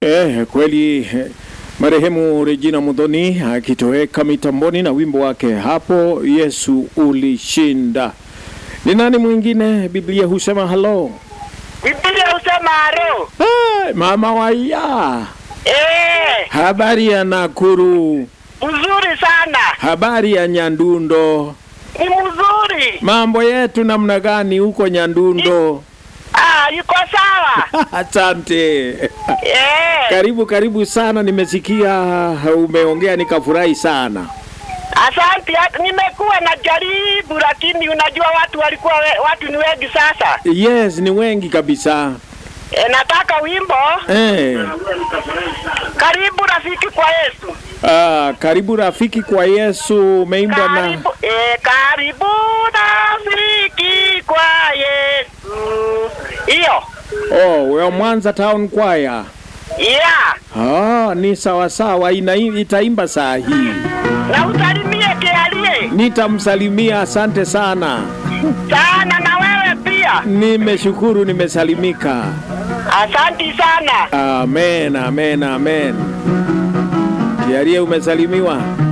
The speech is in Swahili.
Eh, kweli eh, marehemu Regina Mudhoni akitoweka mitamboni na wimbo wake hapo Yesu ulishinda. Ni nani mwingine? Biblia husema halo. Biblia husema haro. Hey, mama waya, Eh, habari ya Nakuru, mzuri sana. habari ya Nyandundo, Ni mzuri. mambo yetu namna gani huko Nyandundo? Ah, yuko sawa. Asante. Eh, Karibu karibu sana, nimesikia umeongea nikafurahi sana. asante. Hata Nimekuwa na jaribu, lakini unajua watu walikuwa we, watu ni wengi sasa. Yes, ni wengi kabisa. E, nataka wimbo Eh, karibu rafiki kwa Yesu. ah, karibu rafiki kwa Yesu umeimbwa na Karibu, e, karibu rafiki kwa Yesu. Hiyo. oh, wa Mwanza Town Choir. Yeah. Ah, ni sawa sawa, ina itaimba saa hii. Na usalimie kialie Nitamsalimia, asante sana. sana na wewe pia. Nimeshukuru, nimesalimika. Asanti sana. Amen, amen, amen. Kiarie umesalimiwa.